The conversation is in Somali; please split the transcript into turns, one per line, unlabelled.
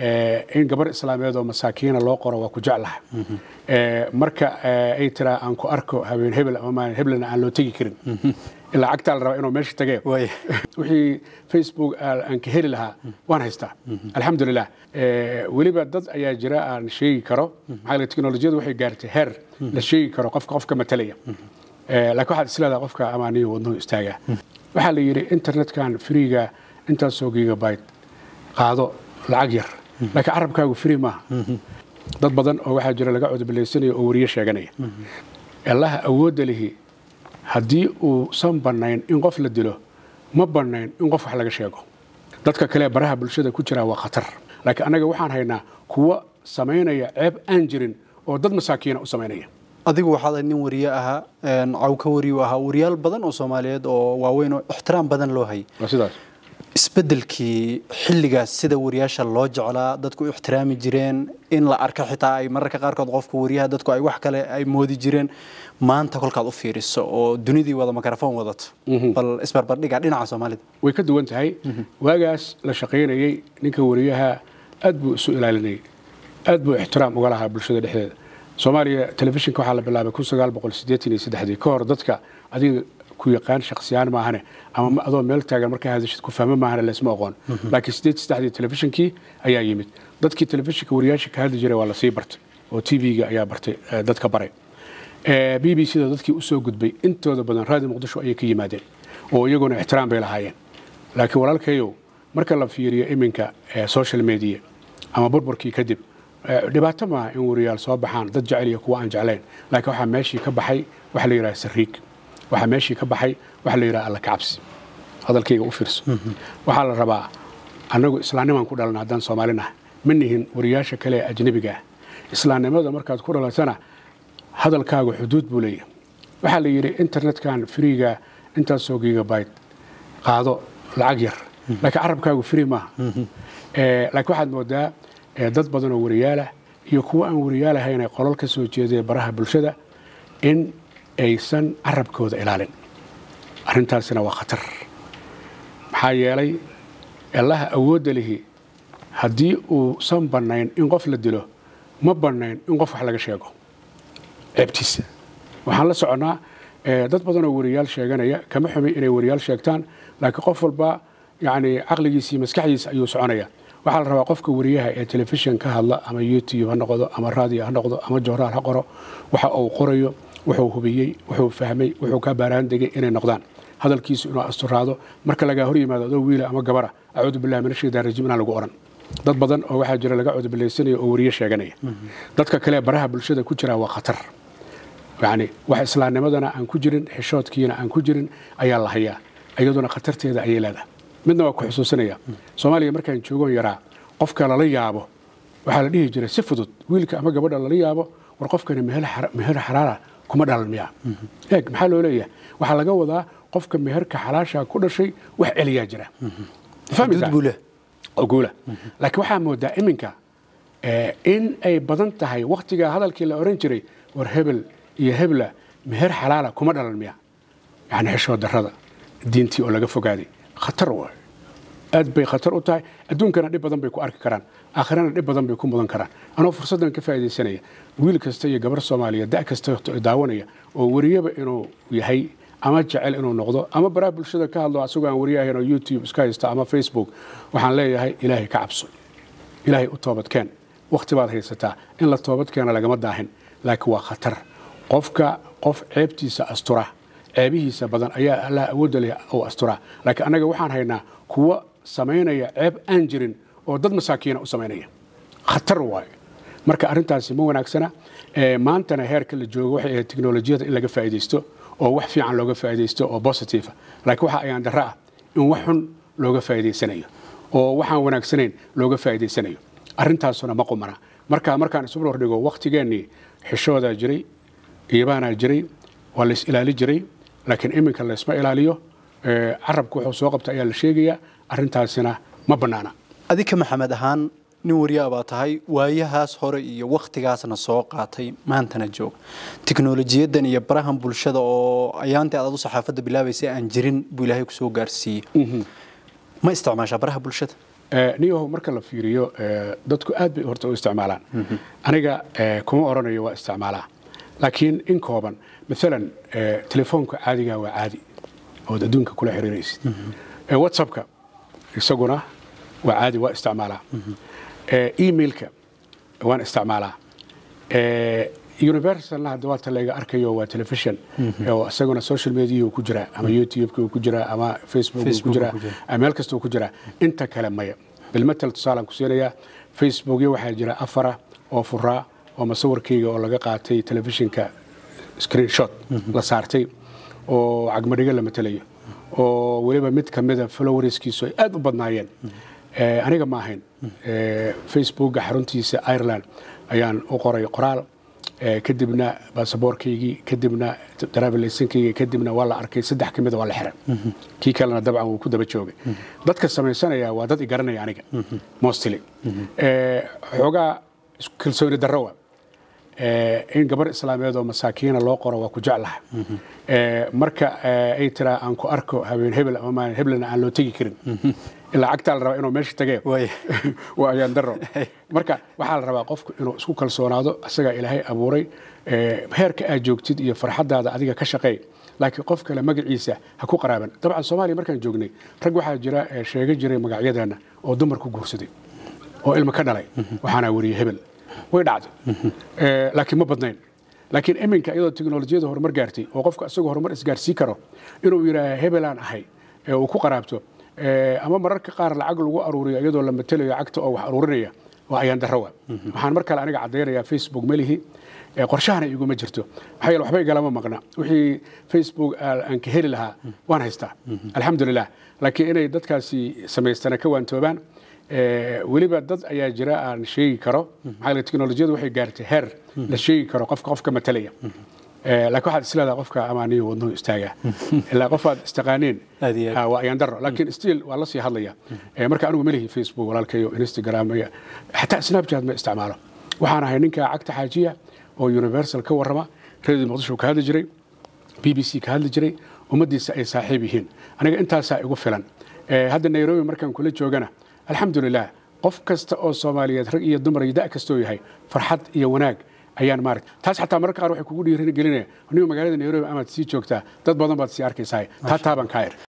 in gabar islaameed oo masaakiina loo qoro waa ku jeclahay marka ay tiraa aan ku arko habeen hebel ama maalin heblena aan loo tegi karin ilaa cagtaa la rabaa inuu meesha tagee wixii facebook aan ka heli lahaa waan haystaa alxamdulilah weliba dad ayaa jira aan sheegi karo maxaa teknolojiyadu waxay gaartay heer la sheegi karo qofka qofka matalaya laakiin waxaad isleedaha qofka amaaniyo wadnuhu istaagaa waxaa la yidhi internetkan freega intaasoo gigabyte qaado lacag yar laakiin carabkaagu free maaha dad badan oo waxaa jira laga codobalaysanayo oo wariye sheeganaya allaha awoodda lihi haddii uusan bannayn in qof la dilo ma bannayn in qof wax laga sheego dadka kale baraha bulshada ku jira waa khatar laakiin annaga waxaan haynaa kuwa samaynaya ceeb aan jirin oo dad masaakiina u samaynaya
adigu waxaad nin wariye ahaa cawka wariyu ahaa wariyaal badan oo soomaaliyeed oo waaweyn oo ixtiraam badan loo hayay
waa sidaas
isbedelkii xilligaas sida wariyaasha loo jeclaa dadku u ixtiraami jireen in la arko xitaa ay mararka qaarkood qofka wariyaha dadku ay wax kale ay moodi jireen maanta kolkaad u fiiriso oo dunidii wada mikrofon wadato bal isbarbardhiga dhinaca soomaalida
way ka duwan tahay waagaas la shaqaynayey ninka wariyaha aad buu isu ilaalinayay aad buu ixtiraam uga lahaa bulshada dhexdeeda soomaaliya telefishinka waxaa la bilaabay kun sagaal boqol siddeetan iyo saddexdii ka hor dadka adiga ku yaqaan shaksiyaan maahane ama adoo meel taagan markaa hadashid ku fahmo maahane laysma aqoon laakiin siddeed saddexdii telefishinkii ayaa yimid dadkii telefishinka wariyaasha ka hadli jiray waa la sii bartay oo t v-ga ayaa bartay dadka baray b b c da dadkii usoo gudbay intooda badan raadi muqdisho ayay ka yimaadeen oo iyaguna ixtiraam bay lahaayeen laakiin walaalkayow marka la fiiriyo iminka social media ama burburkii kadib dhibaato maaha in wariyaal soo baxaan dad jecel iyo kuwa aan jeclayn laakiin waxaa meeshii ka baxay waxa la yidhaha sariig waxaa meeshii ka baxay waxa la yidhaha alla kacabsi hadalkayga u fiirso waxaa la rabaa annagu islaamnimaan ku dhalana haddaan soomaalinaha ma nihin wariyaasha kale ee ajnebiga ah islaamnimada markaad ku dhalatana hadalkaagu xuduud buu leeyahay waxaa la yidhi internetkan freega intaasoo gigabyte qaado lacag yar laakiin carabkaagu free maaha laakiin waxaad moodaa dad badan oo wariyaalah iyo kuwa aan wariyaalahayn ay qolol ka soo jeedeen baraha bulshada in aysan carabkooda ilaalin arrintaasina waa khatar maxaa yeelay allaha awoodda lihi haddii uusan bannayn in qof la dilo ma bannayn in qof wax laga sheego ceebtiisa waxaan la soconnaa dad badan oo wariyaal sheeganaya kama xumi inay wariyaal sheegtaan laakiin qof walba yani caqligiisa iyo maskaxdiisa ayuu soconaya waxaa la rabaa qofka wariyaha ee telefishin ka hadla ama youtube ha noqdo ama radio ha noqdo ama joornaal ha qoro waxa uu qorayo wuxuu hubiyey wuxuu fahmay wuxuu ka baaraan degay inay noqdaan hadalkiisu inuu asturaado marka lagaa hor yimaado adoo wiila ama gabara acuudu billahi min ashaytaan rajiim inaan lagu oran dad badan oo waxaa jira laga cudubilaysanaya oo wariye sheeganaya dadka kale baraha bulshada ku jira waa khatar yani wax islaamnimadana aan ku jirin xishoodkiina aan ku jirin ayaa la hayaa iyaduna khatarteeda ayay leedahay midna waa ku xusuusinaya soomaaliya markaan joogoon yaraa qofka lala yaabo waxaa la dhihi jiray si fudud wiilka ama gabadha lala yaabo war qofkani meher xaraara kuma dhalan miya eeg maxaa loo leeyahay waxaa laga wadaa qofka meherka xalaasha ku dhashay wax celiyaa jira guula laakiin waxaa moodaa iminka in ay badan tahay waktigaa hadalkii la oran jiray war hebel iyo hebla meher xalaala kuma dhalan miya yani xishoo darada diintii oo laga fogaaday khatar waay aad bay khatar u tahay adduunkana dhib badan bay ku arki karaan aakhirana dhib badan bay ku mudan karaan anoo fursaddan ka faa'iidaysanaya wiil kasta iyo gabar soomaaliya da' kasta daawanaya oo wariyaba inuu yahay ama jecel inuu noqdo ama baraha bulshada ka hadlo asagoo aan wariye ahayn oo youtube iska haysta ama facebook waxaan leeyahay ilaahay ka cabso ilaahay u toobadkeen wakhti baad haysataa in la toobadkeena lagama daahin laakiin waa khatar qofka qof ceebtiisa astura ceebihiisa badan ayaa allah awoodda leh oo astura laakiin annaga waxaan haynaa kuwa samaynaya ceeb aan jirin oo dad masaakiina u samaynaya khatar waayo marka arrintaasi ma wanaagsana maantana heerka la joogo waxay ahayd teknolojiyada in laga faa'iidaysto oo wax fiican looga faa'iidaysto oo positive laakiin waxa ayaan darro ah in wax xun looga faa'iidaysanayo oo waxaan wanaagsanayn looga faa'iidaysanayo arrintaasuna ma qumana marka markaan isu hordhigo wakhtigeennii xishoodaa jiray iibaanaa jiray waa la is ilaali jiray laakiin iminka laysma ilaaliyo carabku wuxuu soo qabta ayaa la sheegayaa arrintaasina ma bannaana
adika maxamed ahaan nin wariyaa baa tahay waayahaas hore iyo wakhtigaasna soo qaatay maantana joog teknolojiyadan iyo barahan bulshada oo ayaantii aad adu saxaafadda bilaabaysay aan jirin buu ilaahay kusoo gaarsiiyey ma isticmaashaa baraha bulshada
Eh, niyahow marka la fiiriyo eh, dadku aad bay horta u isticmaalaan aniga eh, kuma oranayo waa isticmaalaa laakiin in kooban maalan eh, telefoonka caadiga waa caadi ood adduunka kula xiriiraysid Eh, whatsappka isaguna waa caadi waa isticmaalaa Eh, emailka waan isticmaalaa Eh, universalna hadda waa ta layga arkayo waa television oo isaguna social media ku jiraa ama youtube ku jiraa ama facebook ku
Facebook
jiraa
ku jira.
ama meel kasta ku jiraa inta kale maya bilmatal tusaalaan ku siinayaa facebookyo waxaa jira afara oo furaa oo masawirkayga oo laga qaatay telefishinka screenshot la saartay oo cagmadhigo la matelayo oo weliba mid ka mida followerskiisu ay aad u badnaayeen Eh, aniga ma ahayn Eh, facebooka xaruntiisa ireland ayaan u qoray qoraal Eh, kadibna baasaboorkaygii kadibna daraabilaysankaygii kadibna waa la arkay saddex ka mida waa la xiray kii kalena dabcan wuu ku daba joogay dadka samaysanaya waa dad i garanaya aniga mostly Eh, xoogaa isku kalsooni darro wa Eh, in gabar islaameed oo masaakiina loo qoro waa ku jeclaha Eh, marka eh, ay tiraa aan ku arko habeen hebel ama maalin hebelna aan loo tegi karin ilaa cagtaa la rabaa inuu meesha tagee
Waay.
waa ayaan daro marka waxaa la rabaa qofku inuu isku kalsoonaado isagaa ilaahay abuuray Eh, heerka aad joogtid iyo farxadaada adiga ka shaqeey laakiin qof kale magaciisa ha ku qaraaban dabcan soomaaliya markaan joognay rag waxaa jira eh, sheega jiray magacyadeena oo dumar ku guursaday oo ilmo ka dhalay waxaana weriye hebel way dhacday Eh, laakiin ma badnayn laakiin iminka iyadoo teknolojiyada horumar gaartay oo qofka isagoo horumar isgaarsii karo inuu yidhaaha hebelaan ahay ee uu ku qaraabto Eh, ama mararka qaar lacag lagu aruuriyo iyadoo la matelayo cagta oo wax aruurinaya waa ayaan darrowa waxaan mar kale aniga caddaynayaa facebook melihi Eh, qorshahana iguma jirto maxaa yeele waxba igalama maqna wixii facebook aa- aan ka heli lahaa waan haystaa alxamdulilah laakiin inay dadkaasi samaystana ka waantoobaan Eh, weliba dad ayaa jira aan sheegi karo maxaa yeele teknolojiyadu waxay gaartay heer la sheegi karo qofka qofka matalaya Eh, laakiin waxaad isleedaha qofka amaaniyo wadnuhu istaagaa ilaa qof aad istaqaaneen
Aad iyo aad.
ah, waa ayaan daro laakiin still waa la sii hadlaya Eh, marka anigu melihi facebook walaalkayo instagram iyo xataa snapchat ma isticmaalo waxaan ahay ninka cagta xaajiya oo universal ka warrama radio muqdisho ka hadli jiray b b c ka hadli jiray ummaddiisa ay saaxiib yihiin aniga intaasaa igu filan Eh, hadda nairobi markaan kula joogana alxamdulilah qof kasta oo soomaaliyeed rag iyo dumar iyo da' kastoo yahay farxad iyo wanaag ayaan maarag taas xataa mararka qaar waxay kugu dhiirin gelinaya anigu magaalada nairobi amaad sii joogtaa dad badan baad sii arkaysaa taa taabaan kaa ir